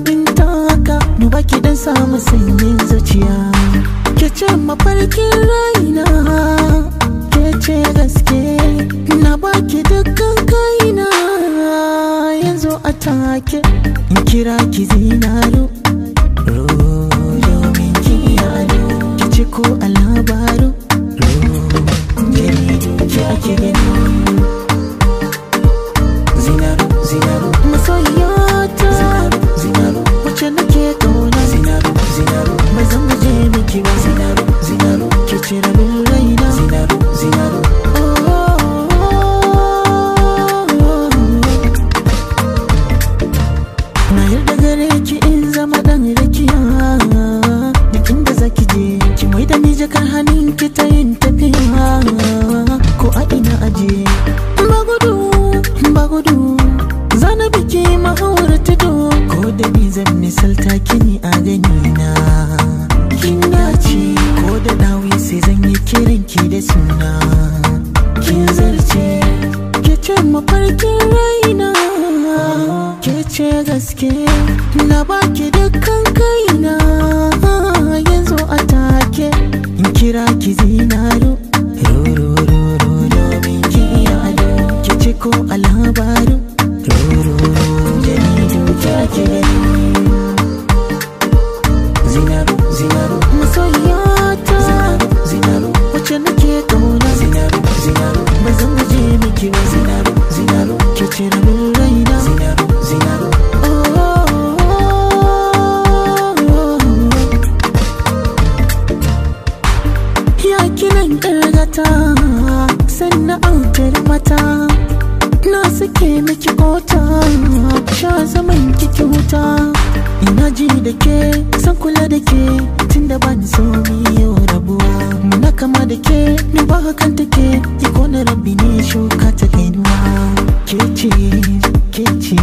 in taka duba ki dan samu sanyin zuciya ke ce mafarkin raina ke ce gaske na baki dukkan kaina yanzu a take in kira ki zinaro domin ki yado ki ci ko a labaru jaridu ki ake gani zinaro zinaro masoyiyata zinaro wacce nake kauna zinaro zinaro ba zan guje miki ba zinaro zinaro ke cire min raina zinaro zinaro na yarda gare ki in zama dan rakiya duk inda zaki je ki mai da ni jakar hannun ki ta yin tafiya ko a ina aje ba gudu ba gudu zana biki mahawar tudu ko da ni zan misalta kini a gani na kin dace ko da dawi sai zan yi kiran ki da suna kin zarce ke ce mafarkin raina ke ce gaske na baki dukkan kaina yanzu a take in kira ki zinaro rororo domin ki yado ki ce ko a labaru rororo jaridu ki ake gani zinaro zinaro masoyiyata zinaro wacce nake kauna zinaro zinaro ba zan guje miki ba zinaro zinaro ke cire min raina zinaro zinaro ya kinan ƙargata sannan autar mata na suke miki kota sha zaman kiki wuta ina ji da ke san kula da ke tunda ba ni so yau rabuwa muna kama da ke ni ba hakan take yi kona rabbi ne shuka ta gainuwa ke ce ke ce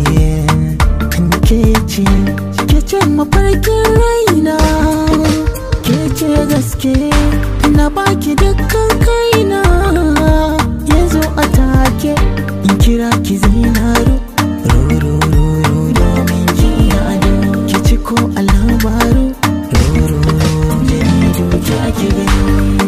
ke ce ke ce mafarkin raina ke ce gaske na baki dukkan kaina yanzu a take in kira ki zinaro rororo domin ki yado ki ci ko a labaru rororo jaridu ki ake gani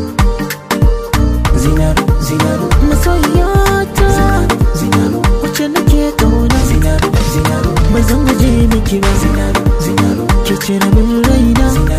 zinaro zinaro masoyiyata zinaro wacce nake kauna zinaro zinaro ba zan guje miki ba zinaro zinaro ki cire min raina zinaro